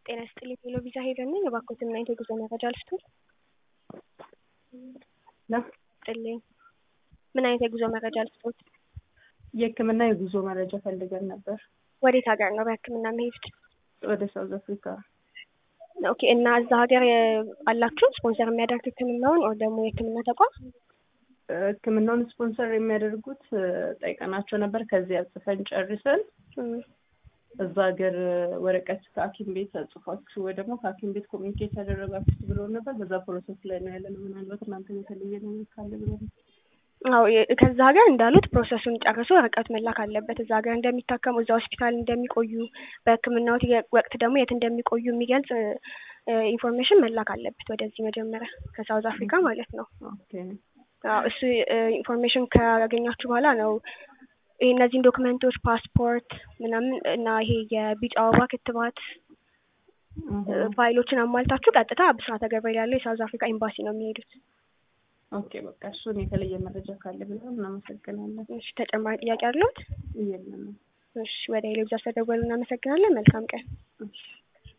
ጤና ይስጥልኝ ሄሎ ቪዛ ሄደን ነኝ። እባክዎትን ምን አይነት የጉዞ መረጃ ልስጥዎት? ነው ጥልኝ ምን አይነት የጉዞ መረጃ ልስጥዎት? የሕክምና የጉዞ መረጃ ፈልገን ነበር ወዴት ሀገር ነው በሕክምና መሄድ? ወደ ሳውዝ አፍሪካ። ኦኬ እና እዛ ሀገር የ- አላችሁ ስፖንሰር የሚያደርግ ሕክምናውን ወይ ደግሞ የሕክምና ተቋም? ሕክምናውን ስፖንሰር የሚያደርጉት እ፣ ጠይቀናቸው ነበር። ከዚያ ጽፈን ጨርሰን እም፣ እዛ ሀገር ወረቀት ከሐኪም ቤት ጽፏችሁ ወይ ደግሞ ከሐኪም ቤት ኮሚኒኬት ያደረጋችሁት ብሎ ነበር። በዛ ፕሮሰስ ላይ ነው ያለነው። ምናልባት እናንተ የተለየ ነገር ካለ ብሎ ነው። አዎ የ- ከዛ ሀገር እንዳሉት ፕሮሰሱን ጨርሶ ወረቀት መላክ አለበት። እዛ ሀገር እንደሚታከሙ እዛ ሆስፒታል እንደሚቆዩ በሕክምናው ወቅት ደግሞ የት እንደሚቆዩ የሚገልጽ እ፣ ኢንፎርሜሽን መላክ አለበት ወደዚህ መጀመሪያ ከሳውዝ አፍሪካ ማለት ነው። ኦኬ አዎ እሱ እ፣ ኢንፎርሜሽን ካገኛችሁ በኋላ ነው ይሄ እነዚህን ዶክመንቶች ፓስፖርት ምናምን እና ይሄ የቢጫ አበባ ክትባት እ፣ ፋይሎችን አሟልታችሁ ቀጥታ ብስራተ ገብርኤል ያለው የሳውዝ አፍሪካ ኤምባሲ ነው የሚሄዱት። ኦኬ በቃ እሱን የተለየ መረጃ ካለ ብለን እናመሰግናለን። እሺ ተጨማሪ ጥያቄ አለዎት? የለም። እሺ ወደ ሄሎ ቪዛ ስለደወሉ እናመሰግናለን። መልካም ቀን። እሺ